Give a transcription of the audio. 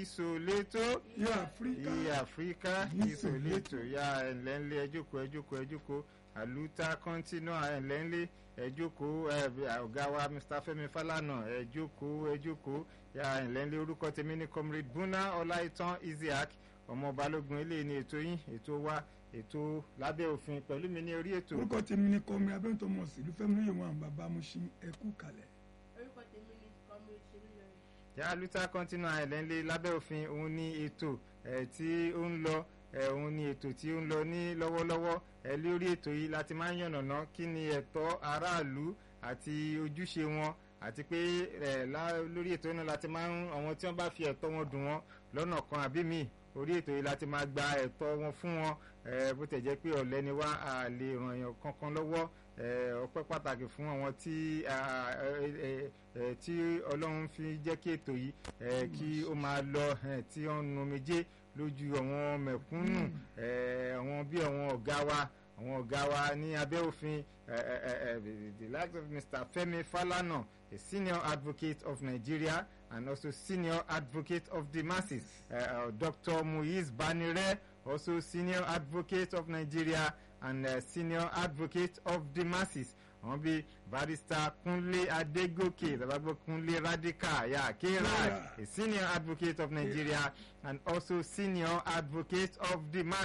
ìsòlétò ìyá áfíríkà ìyá áfíríkà ìsòlétò ya ẹ̀lẹ́ńlé ẹjọ́kọ̀ ẹjọ́kọ̀ ẹjọ́kọ̀ àlùtà kọ́ńtínú ẹ̀lẹ́ńlé ẹjọ́kọ̀ ọ̀gá wa Mr. Fẹ́mi Fálànà ẹjọ́kọ̀ ẹjọ́kọ̀ ya ẹ̀lẹ́ńlé orúkọ tèmi ní comrade Buna Ọláìtàn Isiaq ọmọ balógun eléyìí ní ètò yín ètò wa ètò lábẹ́ òfin pẹ̀lú mi ní orí ètò. orúkọ tèmi ni kọmi abẹ́ntọ́mọ̀ sílùú fẹ́mi lóye wọn bàbá Mushin ẹkú kalẹ̀. orúkọ tèmi ni kọ́mi ìṣèlú lọ́rẹ́. yàrá luther continua ẹ̀lẹ́ńlé lábẹ́ òfin òun ní ètò ẹ̀ tí ó ń lọ ẹ̀ òun ní ètò tí ó ń lọ ní lọ́wọ́lọ́wọ́ ẹ̀ lórí ètò yìí láti máa ń yànnàná kí ni ẹ̀tọ́ aráàlú àti ojúṣe wọn àti pé ẹ̀ lórí ètò náà láti máa ń àwọn tí wọ́n bá fi ẹ̀tọ́ wọn dùn wọn lọ́nà kan àbí míì orí ètò yìí láti máa gba ẹ̀tọ́ wọn fún wọn bó tẹ̀ jẹ́ pé ọ̀lẹ́ ni wá a lè ràn yàn kankan lọ́wọ́ ọpẹ́ pàtàkì fún àwọn tí tí ọlọ́run fi jẹ́ kí ètò yìí kí ó máa lọ tí ó ń nu méjé lójú àwọn mẹ̀kúnnù àwọn bí àwọn ọ̀gá wa àwọn ọ̀gá wa ní abẹ́ òfin the likes of Mr. Femi Falana a senior advocate of Nigeria and also senior advocate of the masses uh, uh, Dr. Muiz Banire also senior advocate of Nigeria and uh, senior advocate of the masses àwọn bíi barrister Kunle Adegoke babagbo Kunle Radical ya K-Rad a senior advocate of Nigeria and also senior advocate of the masses.